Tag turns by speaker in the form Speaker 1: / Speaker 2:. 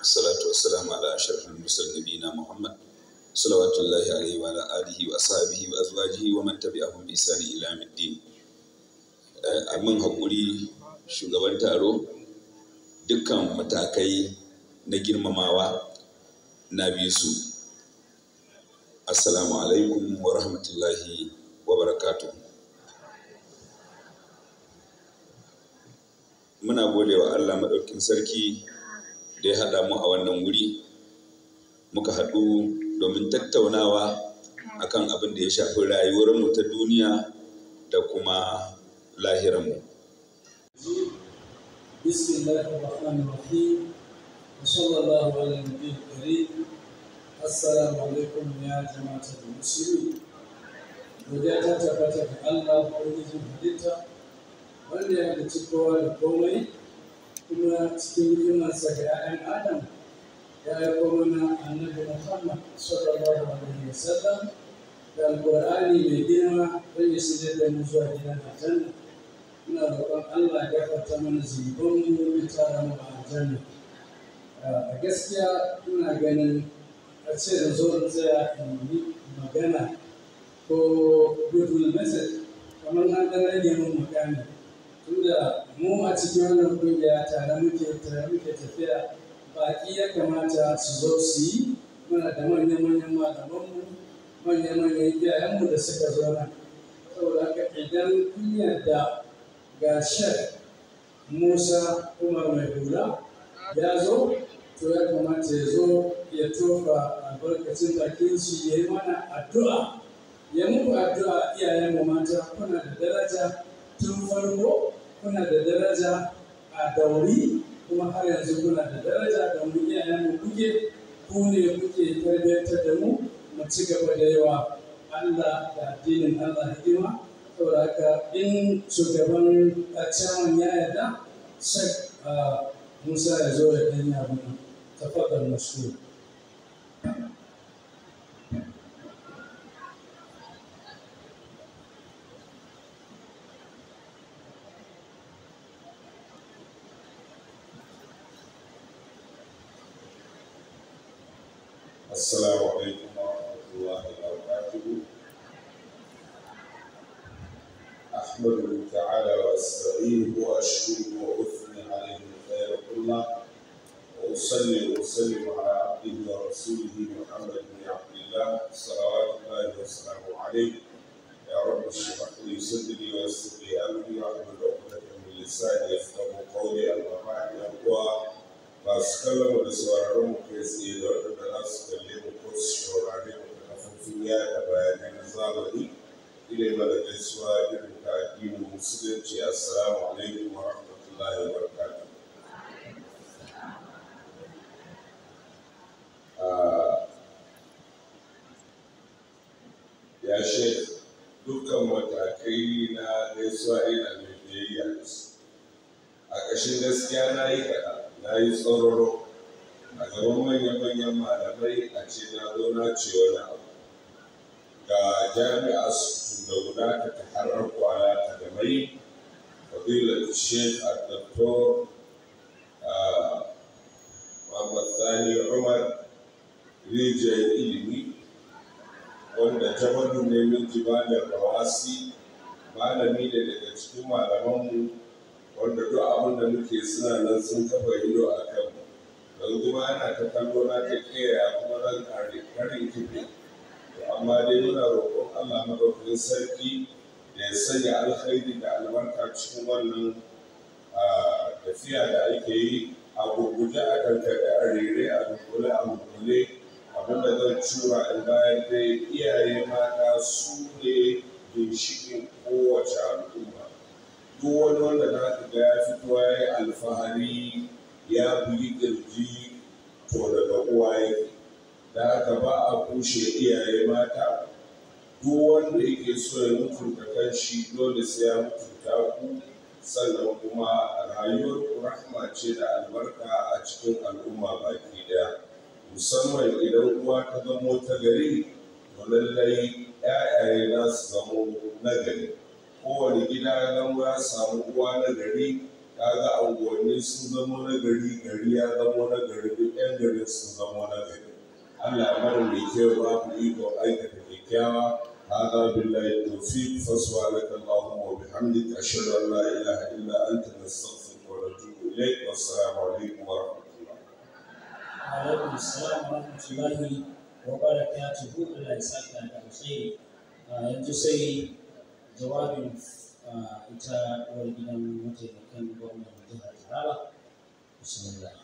Speaker 1: الصلاة والسلام على أشرف المرسلين نبينا محمد صلوات الله عليه وعلى آله وأصحابه وأزواجه ومن تبعهم بإحسان إلى يوم الدين amin haƙuri shugaban taro dukkan matakai na girmamawa na bi su assalamu alaikum wa rahmatullahi wa barakatuh muna gode wa Allah maɗaukin sarki da ya haɗa mu a wannan wuri muka haɗu domin tattaunawa akan abin da ya shafi rayuwarmu ta duniya da kuma lahiranmu.
Speaker 2: بسم الله الرحمن الرحيم وصلى الله على النبي الكريم السلام عليكم يا جماعة المسلمين godiya ta tabbata ga Allah ubangijin halitta wanda ya halicci kowa da komai kuma cikin hikimarsa ga 'ya'yan adam ya aiko mana annabi Muhammad sallallahu alaihi wasallam da alƙur'ani mai girma don ya shirya da mu zuwa gidan aljanna muna roƙon Allah ya gafarta mana zunubanmu ya tara mu a aljanna a gaskiya ina ganin a ce da zo in tsaya in yi magana ko goodwill message kamar an ɗan rage min magana tunda mu a cikin wannan kungiya tare muke tare muke tafiya baƙi ya kamata su zo su yi muna da manya-manyan malamanmu manya-manyan iyayenmu da suka zo nan saboda haka idan kun yarda ga shek musa umar mai hula ya zo to ya kamata ya zo ya tofa albarkacin bakin shi ya yi mana addu'a ya muku addu'a iyayenmu mata kuna da daraja tun farko kuna da daraja a dauri kuma har yanzu kuna da daraja da mu iyayenmu kuke ku ne kuke tarbiyyantar da mu mu ci gaba da yawa Allah da addinin Allah hidima saboda haka in shugaban caman ya yarda shek Musa ya zo ya ɗan yi abu nan tafadar masu
Speaker 3: السلام عليكم ورحمة الله وبركاته أحمده تعالى وأستعينه وأشكره وأثني عليه الخير كله وأصلي وأسلم على عبده ورسوله محمد بن عبد الله صلوات الله وسلامه عليه يا رب اشرح لي صدري ويسر لي أمري واحلل عقدة من لساني يفقهوا قولي أما بعد يا masu kallon da sauraron mu kai tsaye da waɗanda za su kalle mu ko su shaurare mu da kafofin yada bayanai na zamani ina mana gaisuwa irin ta addinin musulunci assalamu alaikum wa rahmatullahi wa barakatuh ya shek dukkan matakai na gaisuwa ina mai biyayya da su a ƙashin gaskiya na yi kaɗan na yi tsororo a gaban manya-manyan malamai a ce na zo na ce wani abu ga jami'a su da guda ta harar kwana ta da mai fadilar sheikh al-doktor Muhammad Sani Umar rijiyar ilimi wanda jabadu ne min jibalar rawasi malami ne daga cikin malamanmu wanda duk abin da muke suna nan sun kafa ido a kan don kuma ana ta kallo na ta kera kuma zan kare karin kife amma dai muna roƙon Allah madaukakin sarki da ya sanya alkhairi da albarka cikin wannan tafiya da ake yi a gurguje a kankaɗe a rere a dunkule a dunkule abinda zan cura in bayan dai iyaye mata su ne ginshiƙin kowace al'umma duk wani wanda za ka ga ya fito ya yi alfahari ya bugi kirji to daga uwa yake da haka ba a kushe iyaye mata duk wanda yake so ya mutunta kanshi dole sai ya mutunta ku sannan kuma rayuwar ku rahma ce da albarka a cikin al'umma baki daya musamman idan uwa ta zamo ta gari to lallai 'ya'yaye za su zamo na gari kowane gida ya zama ya samu uwa na gari kaga unguwanni sun zama na gari gari ya zama na gari duk yan garin sun zama na gari Allah ya mana mai kyau ba mu iko aikata kyakkyawa هذا بالله التوفيق فسبحانك اللهم وبحمدك أشهد أن لا إله إلا أنت نستغفرك ونتوب إليك والسلام عليكم ورحمة الله.
Speaker 2: alaikum salam wa rahmatullahi wa barakatuhu Allah ya saka da alkhairi yanzu sai jawabin ita uwar gidan mataimakin gwamnan jihar Taraba bismillah